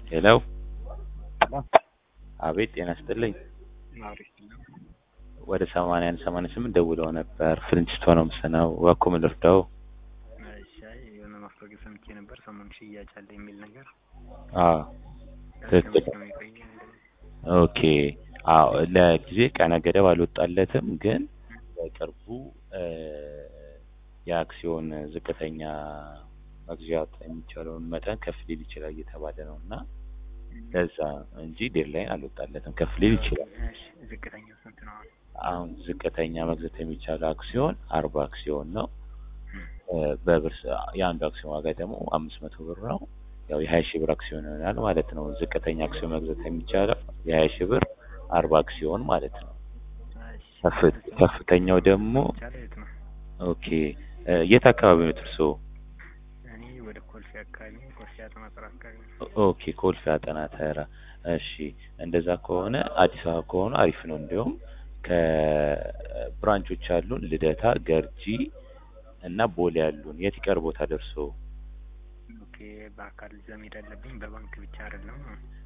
ሄሎ አቤት ጤና ይስጥልኝ ወደ ሰማንያ አንድ ሰማንያ ስምንት ደውለው ነበር ፍልንጭስቶን ነው የምሰናው እባክዎ ምን ልርዳዎ ሻይ የሆነ ማስታወቂያ ሰምቼ ነበር ሰሞኑን ሽያጭ አለ የሚል ነገር አዎ ትክክል እስከ መቼ ነው የሚቆየው? ኦኬ አዎ ለጊዜ ቀነ ገደብ አልወጣለትም ግን በቅርቡ የአክሲዮን ዝቅተኛ መግዛት የሚቻለውን መጠን ከፍ ሊል ይችላል እየተባለ ነው እና ለዛ እንጂ ዴድላይን አልወጣለትም ከፍ ሊል ይችላል እሺ ዝቅተኛው ስንት ነው አሁን? አሁን ዝቅተኛ መግዛት የሚቻለው አክሲዮን አርባ አክሲዮን ነው በብር ስ- የአንዱ አክሲዮን ዋጋ ደግሞ አምስት መቶ ብር ነው ያው የሀያ ሺህ ብር አክሲዮን ይሆናል ማለት ነው ዝቅተኛ አክሲዮን መግዛት የሚቻለው የሀያ ሺህ ብር አርባ አክሲዮን ማለት ነው እሺ ከፍ- ከፍተኛው ደግሞ ቻለ የት ነው? ኦኬ የት አካባቢ ነው እርስዎ እኔ ወደ ኮልፌ አካባቢ ነኝ። ኮልፌ አጥናጥር አካባቢ ነው። ኦኬ ኮልፌ አጠና ተራ እሺ እንደዛ ከሆነ አዲስ አበባ ከሆነ አሪፍ ነው እንዲሁም ከብራንቾች አሉን ልደታ ገርጂ እና ቦሌ ያሉን የት ይቀርቦታል እርስዎ ኦኬ በአካል እዛ መሄድ አለብኝ በባንክ ብቻ አይደለም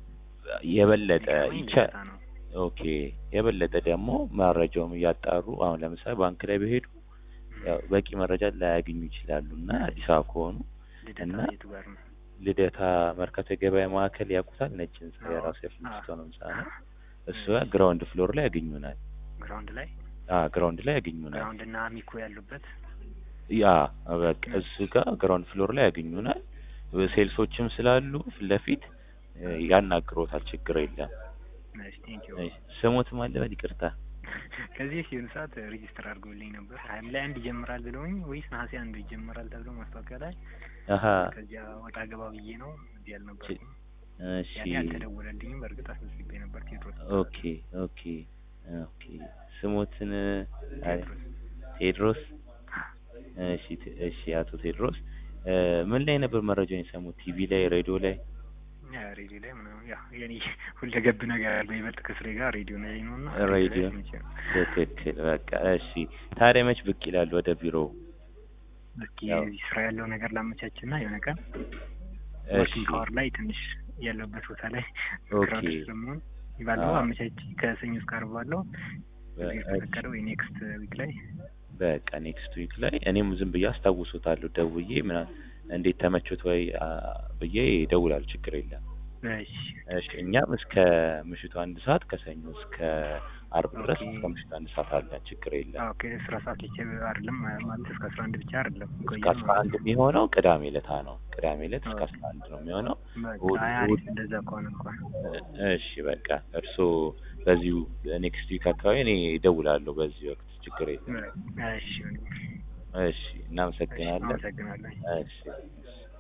የበለጠ የሚቀርበኝ ይቻ ልደታ ነው። ኦኬ የበለጠ ደግሞ መረጃውም እያጣሩ አሁን ለምሳሌ ባንክ ላይ በሄዱ ያው በቂ መረጃ ላያገኙ ይችላሉ እና አዲስ አበባ ከሆኑ ልደታ እና የቱ ጋር ነው? ልደታ መርካቶ የገበያ ማዕከል ያውቁታል ነጭ ህንጻ አዎ። የራሱ የፍልስቶ ነው ህንጻ ነው እሱ እሺ። ጋር ግራውንድ ፍሎር ላይ ያገኙናል ግራውንድ ላይ አ ግራውንድ ላይ ያገኙናል ግራውንድ እና አሚኮ ያሉበት ያ በቃ እሱ ጋር ግራውንድ ፍሎር ላይ ያገኙናል ሴልሶችም ስላሉ ፊት ለፊት እ፣ ያናግሮታል ችግር የለም እሺ ቴንኪው እሺ፣ ስሞትም አለበል ይቅርታ ከዚህ የሆነ ሰዓት ሬጂስተር አድርጎልኝ ነበር ሐምሌ አንድ ይጀምራል ብለውኝ ወይስ ነሐሴ አንድ ይጀምራል ተብሎ ማስታወቂያ ላይ አሀ ከዚያ ወጣ ገባ ብዬ ነው እዚህ አልነበርኩም እሺ ያኔ አልተደወለልኝም በእርግጥ አስመዝግቤ ነበር ቴዎድሮስ ኦኬ ኦኬ ኦኬ ስሞትን አይ፣ ቴዎድሮስ ቴድሮስ እሺ ቴ- እሺ አቶ ቴድሮስ እ፣ ምን ላይ ነበር መረጃውን የሰሙት ቲቪ ላይ ሬዲዮ ላይ ያ ሬዲዮ ላይ ምናምን ያ የኔ ሁለገብ ነገር ያለው ይበልጥ ከስሬ ጋር ሬዲዮ ላይ ነው እና ሬዲዮ ላይ ሰምቼ ነው። ትክክል በቃ እሺ ታዲያ መች ብቅ ይላሉ ወደ ቢሮ እስኪ ያው- እዚህ ስራ ያለው ነገር ላመቻች እና የሆነ ቀን እሺ ወርኪንግ አወር ላይ ትንሽ ያለበት ቦታ ላይ ኦኬ ክራውድ ስለመሆን ባለው አዎ። አመቻች ከሰኞ እስከ ዓርብ ባለው በ- የተፈቀደ ወይ ኔክስት ዊክ ላይ በቃ ኔክስት ዊክ ላይ እኔም ዝም ብዬ አስታውሶታለሁ ደውዬ ምና እንዴት ተመቾት ወይ አ፣ ብዬ እደውላለሁ ችግር የለም እሺ እሺ እኛም እስከ ምሽቱ አንድ ሰዓት ከሰኞ እስከ አርብ ድረስ ኦኬ። እስከ ምሽቱ አንድ ሰዓት አለን ችግር የለም ኦኬ ስራ ሰዓት ብቻ አይደለም ማለት እስከ አስራ አንድ ብቻ አይደለም እስከ ቆየ አስራ አንድ የሚሆነው ቅዳሜ ዕለታ ነው ቅዳሜ ዕለት እስከ ኦኬ። አስራ አንድ ነው የሚሆነው በቃ እሑድ- አይ አሪፍ እሑድ- እንደዛ ከሆነ እንኳን እሺ በቃ እርስዎ በዚሁ ኔክስት ዊክ አካባቢ እኔ እደውላለሁ በዚህ ወቅት ችግር የለም እሺ እሺ እናመሰግናለን አመሰግናለሁ እሺ እሺ